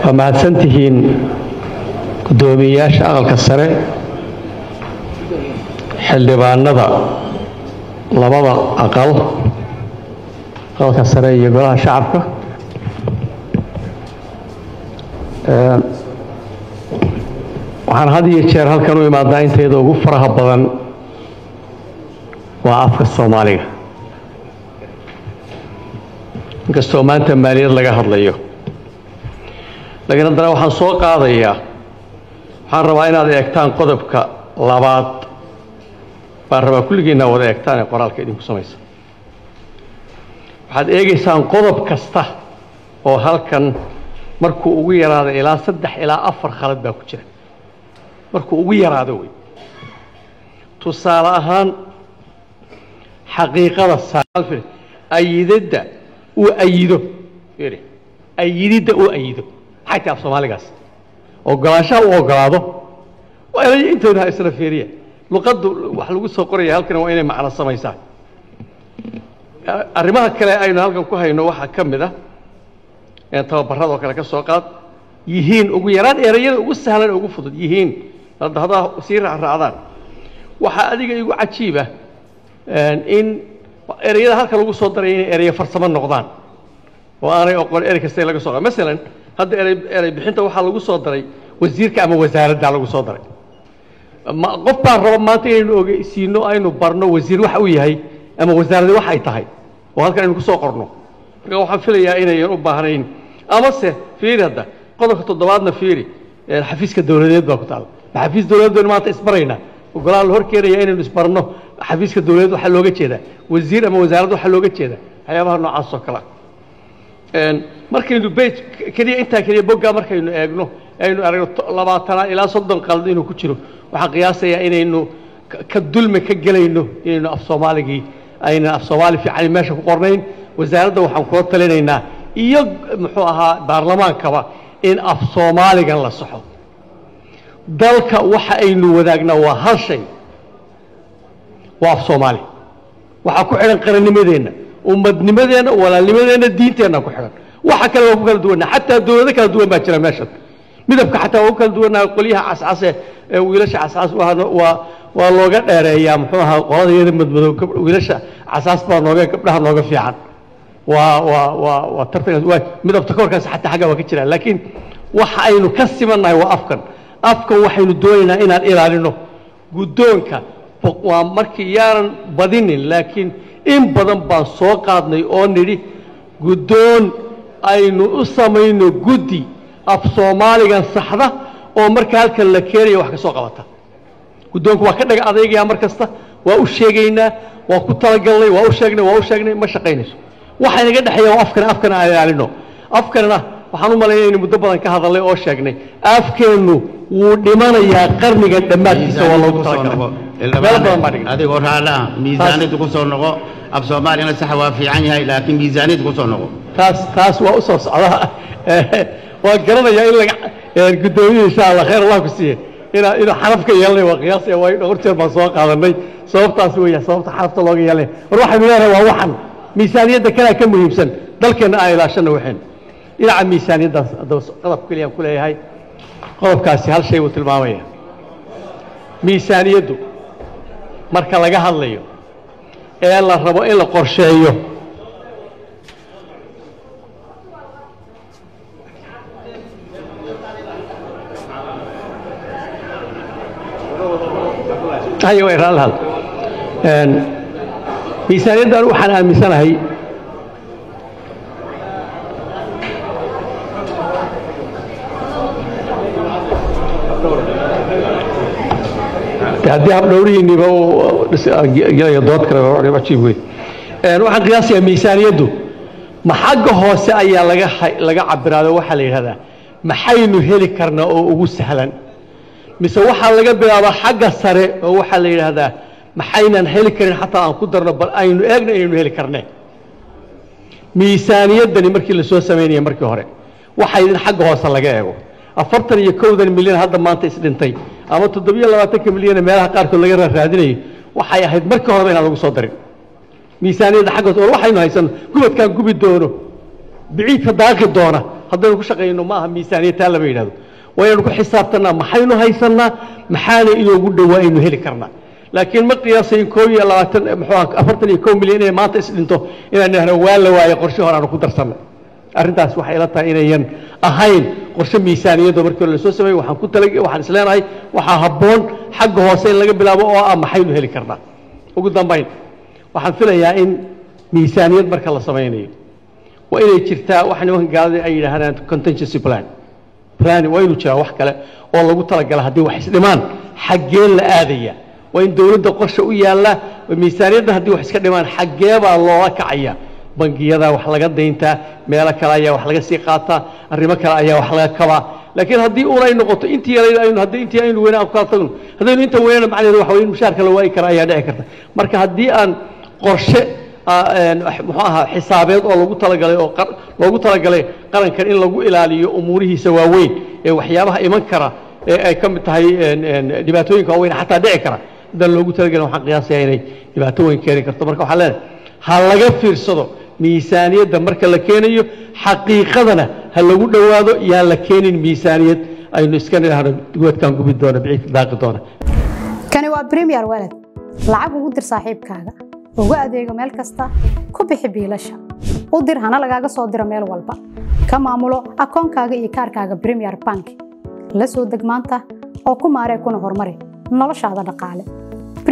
waa mahadsan tihiin guddoomiyeyaasha aqalka sare xildhibaanada labada aqal aqalka sare iyo golaha shacabka waxaan had iyo jeer halkan u imaadaa intayda ugu faraha badan waa afka soomaaliga inkastoo maanta maaliyad laga hadlayo laakiin haddana waxaan soo qaadayaa waxaan rabaa inaad eegtaan qodobka labaad baan rabaa kulligiinna wada eegtaan ee qoraalka idinku samaysa waxaad eegaysaan qodob kasta oo halkan markuu ugu yaraado ilaa saddex ilaa afar khalad baa ku jira markuu ugu yaraado wey tusaale ahaan xaqiiqada ayidadda uu ayido ayididda uu ayido maxay tahay af soomaaligaas ogolaanshaha uu ogolaado waa inay intooda isla fiiriya luqaddu wax lagu soo qoraya halkan waa inay macno samaysaa arrimaha kale aynu halkan ku hayno waxaa ka mid ah tababaradoo kale ka soo qaad yihiin ugu yaraan erayada ugu sahlan ee ugu fudud yihiin haddaa sii raacraacdaan waxaa adiga igu cajiiba in ereyada halka lagu soo daray inay ereyo farsamo noqdaan oo aanay oqon erey kasta laga soo masalan hadda erey erey bixinta waxaa lagu soo daray wasiirka ama wasaaradda lagu soo daray ma qof baan raba maanta inaynu ogeysiino aynu barno wasiir waxa uu yahay ama wasaaradda wax ay tahay oo halkan aynu ku soo qorno marka waxaan filayaa inayan u baahnayn amase fiiri hadda qodobka toddobaadna fiiri xafiiska dowladeed baa ku taala ma xafiis dowladeed baynu maanta isbaraynaa ogolaan la hor keenaya inaynu isbarno xafiiska dowladeed waxaa looga jeedaa wasiir ama wasaarad waxaa looga jeedaa waxyaabaha noocaas oo kale ah markaynu bej keliya intaa keliya boggaa markaynu eegno aynu aragno labaatanaa ilaa soddon qalad inuu ku jiro waxaan qiyaasayaa inaynu ka dulmi ka gelayno inaynu af soomaaligii aynan af soomaali fiican meesha ku qornayn wasaaradda waxaan kula talinaynaa iyo muxuu ahaa baarlamaankaba in af soomaaligan la saxo dalka waxa aynu wadaagnaa waa hal shay waa af soomaali waxaa ku xidhan qarannimadeenna ummadnimadeenna walaalnimadeenna diinteenna ku xidhan waxa kale waa ku kala duwanna xataa dowlado kala duwan baa jira meeshan midabka xataa waa ku kala duwannaha qolyaha cascase ee wiilasha cascas waa waa looga dheereeyaa muxuu ahaa qolada iyada madmadow wiilasha casaas baa nooga gabdhaha nooga fiican waa waa waa waa tartankaas waa midabta korkaas xataa xagga waa ka jiraan laakiin waxa aynu ka simannahay waa afkan afkan waxaynu doonaynaa inaan ilaalino guddoonka waa markii yaanan badinin laakiin in badan baan soo qaadnay oo nidhi guddoon aynu u samayno guddi af soomaaligan saxda oo marka halkan la keenaya wax ka soo qabata guddoonku waa ka dhaga adaygayaa mar kasta waa u sheegaynaa waa ku talagalnay waa u sheegnay waa u sheegnay ma shaqaynayso waxa inaga dhexeeya waa afkan afkan aan ilaalino afkanna waxaan u malaynaya inaynu muddo badan ka hadalnay oo sheegnay afkeennu wuu dhimanayaa qarnigan dhammaadkiisa waa loogu talagalay meel badan baa dhigay adigoo raalli ah miisaanid ku soo noqo af soomaaliyana sax waa fiican yahay laakiin miisaanid ku soo noqo taas taas waa u soo socdaa waa garanayaa in laga guddoomiye insha allah khayr allah ku siiye inaa inuu xaraf ka yeelanay waa qiyaasaya waa dhowr jeer baan soo qaadanay sababtaas weeya sababta xarafta looga yeelanay war waxaynu leenahay waa waxan miisaaniyadda kalea ka muhiimsan dalkeenna aan ilaashana waxeen dhinaca miisaaniyaddaas haddaba qodobka keliyaan ku leeyahay qodobkaasi hal shay buu tilmaamaya miisaaniyaddu marka laga hadlayo ee la rabo in la qorsheeyo hayo way raali hal miisaaniyaddan waxaan aaminsanahay haddii habdhowrihiinniba gelaya dood kale ajiib wey waxaan qiyaasayaa miisaaniyaddu ma xagga hoose ayaa laga laga cabiraado waxaa la yidhahdaa maxaynu heli karnaa oo ugu sahlan mise waxaa laga bilaabaa xagga sare oo waxaa la yidhaahdaa maxaynan heli karin xataa aan ku darno bal aynu eegno inaynu heli karnee miisaaniyaddani markii la soo samaynaya markii hore waxay in xagga hoose laga eego afartan iyo kowdan milyan hadda maanta isdhintay ama toddobiyo labaatanka milyane meelaha qaarkood laga raaraadinayo waxay ahayd markii horeba inaan lagu soo darin miisaaniyadda xagga hoose war waxaynu haysan gubadkaan gubi doono biciidka daaqi doona haddaynu ku shaqayno ma aha miisaaniyad taa lama yidhahdo waa inaynu ku xisaabtanaa maxaynu haysannaa maxaana inoogu dhowaa aynu heli karnaa laakiin ma qiyaasayn koo iyo labaatan muxuu afartan iyo kow milyan inay maanta isdhinto inaan idhahno waa la waaye qorshe hore aanu ku darsanay arrintaas waxay ila tahay inayan ahayn qorshe miisaaniyadoo markii hore lasoo sameeyey waxaan ku tala waxaan isleenahay waxaa habboon xagga hoose in laga bilaabo oo ah maxaynu heli karnaa ugu dambayn waxaan filayaa in miisaaniyad marka la samaynayo waa inay jirtaa wax nimanka gaalada ay yidhaahdaan contingency plan plan waa inuu jiraa wax kale oo lagu talagala haddii wax isdhimaan xaggee la aadaya waa in dowladda qorshe u yaalla miisaaniyadda haddii wax iska dhimaan xaggee baa loola kacaya bangiyada wax laga dayntaa meelo kale ayaa wax laga sii qaataa arrimo kale ayaa wax laga kabaa laakiin haddii uun ay noqoto intii yarayd aynu haddii intii aynu weynaan ku kala tagno haddaynu inta weynana macnaheedu waxa weye in mushaarka la waayi kara ayaa dhici karta marka haddii aan qorshe muxuu ahaa xisaabeed oo lagu talagalay oo loogu talagalay qarankan in lagu ilaaliyo umuurihiisa waaweyn ee waxyaabaha iman kara ee ay ka mid tahay dhibaatooyinka waaweyn xataa dhici kara haddaan loogu talagelin waxaan qiyaasayaa inay dhibaato weyn keeni karto marka waxaan leenahay ha laga fiirsado miisaaniyadda marka la keenayo xaqiiqadana ha lagu dhowaado yaan la keenin miisaaniyad aynu iska nidhaahno goodkaan gubi doona biciidka daaqi doona kani waa premier walad lacag ugu dir saaxiibkaaga ugu adeego meel kasta ku bixi biilasha u dir hana lagaaga soo diro meel walba ka maamulo akoonkaaga iyo kaarkaaga premier bank la soo deg maanta oo ku maaree kuna horumari noloshaada dhaqaale